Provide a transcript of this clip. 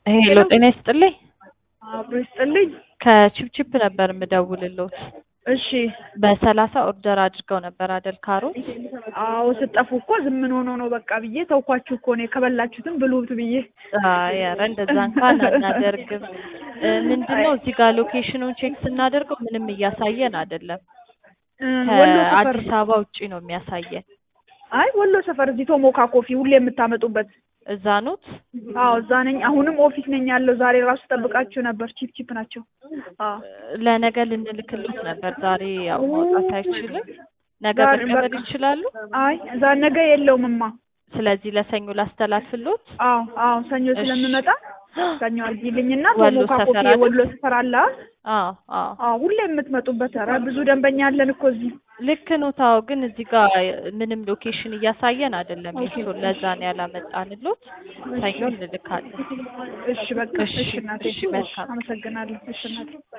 ሄሎ ጤና ይስጥልኝ። አብሮ ይስጥልኝ። ከቺፕቺፕ ነበር የምደውልልዎት። እሺ በሰላሳ ኦርደር አድርገው ነበር አደል ካሮት? አዎ ስጠፉ እኮ ዝም ምን ሆኖ ነው በቃ ብዬ ተውኳችሁ እኮ እኔ ከበላችሁትም ብሉት ብዬ። አይ ኧረ እንደዛ እንኳን አናደርግም። እ ምንድን ነው እዚህ ጋር ሎኬሽኑን ቼክ ስናደርገው ምንም እያሳየን አይደለም። እ ወሎ ሰፈር ከአዲስ አበባ ውጪ ነው የሚያሳየን። አይ ወሎ ሰፈር እዚህ ቶሞካ ኮፊ ሁሌ የምታመጡበት እዛ ኖት? አዎ እዛ ነኝ። አሁንም ኦፊስ ነኝ ያለው። ዛሬ ራሱ ጠብቃችሁ ነበር። ቺፕ ቺፕ ናቸው። አዎ ለነገ ልንልክልዎት ነበር። ዛሬ ያው ማውጣት አይችልም። ነገ ዛሬ መቀበል በቃ- ይችላሉ? አይ እዛ ነገ የለውምማ። ስለዚህ ለሰኞ ላስተላልፍልዎት? አዎ አዎ ሰኞ እሺ። ስለምመጣ ሰኞ አድርጊልኝና ወሎ ቶሞካ ኮፊ ሰፈር አይደል? የወሎ ሰፈር አለ። አዎ አዎ አዎ ሁሌ የምትመጡበት። ኧረ ብዙ ደንበኛ አለን እኮ እዚህ። ልክ ነው። ታው ግን እዚህ ጋር ምንም ሎኬሽን እያሳየን አይደለም። የእሱን ለዛ ነው ያላመጣንልዎት። ሰኞ እንልካለን። እሺ በቃ እሺ፣ እሺ እናቴ እሺ፣ መልካም። አመሰግናለሁ። እሺ እናቴ